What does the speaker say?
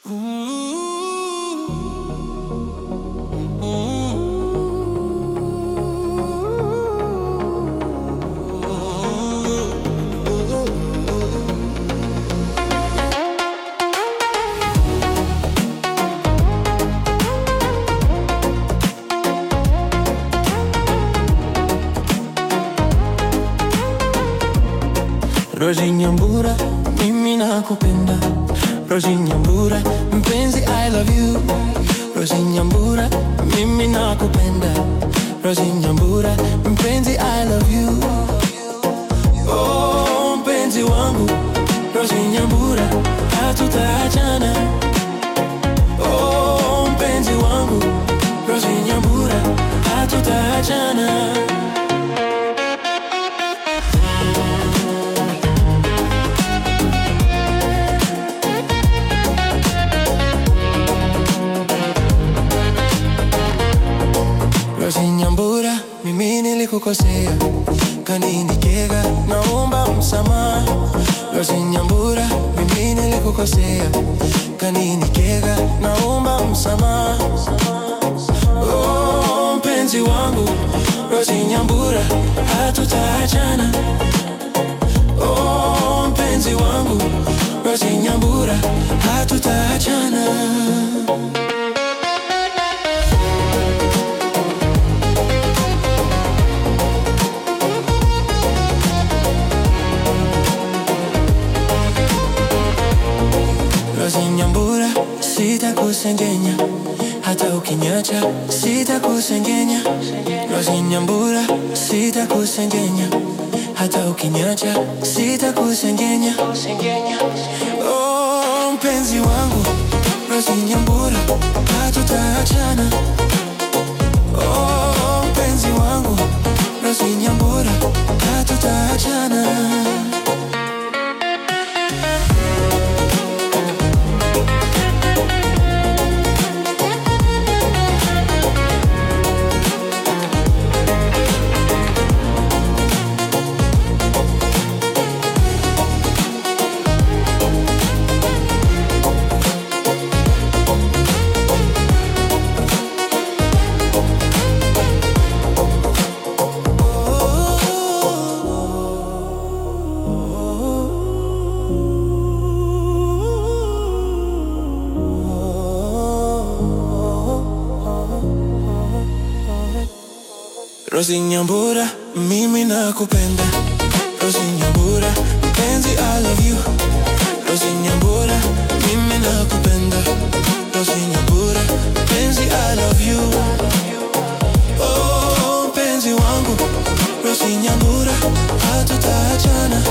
Rozi Nyambura, mimi nakupenda. Rozi Nyambura, mpenzi I love you. Rozi Nyambura, mimi nakupenda. Rozi Nyambura, mpenzi I love you. Oh, mpenzi wangu. Rozi Nyambura, hatutaachana. Oh, mpenzi wangu. Rozi Nyambura, hatutaachana. Rozi Nyambura, mimi nilikukosea, kaninikega, naomba msamaha. Rozi Nyambura, mimi nilikukosea, kaninikega, naomba msamaha. Oh, mpenzi wangu, Rozi Nyambura, hatutaachana. Oh, mpenzi wangu, Rozi Nyambura, hatutaachana. Rozi Nyambura, sitakusengenya hata ukinyacha, sitakusengenya. Rozi Nyambura, sitakusengenya hata ukinyacha, sitakusengenya. Oh, mpenzi wangu, Rozi Nyambura, hatutaachana. Oh, mpenzi wangu, Rozi Nyambura, hatutaachana. Rozi Nyambura, mimi nakupenda. Rozi Nyambura, mpenzi I love you. Rozi Nyambura, mimi nakupenda. Rozi Nyambura, mpenzi I love you. Oh, mpenzi wangu. Rozi Nyambura, hatutaachana.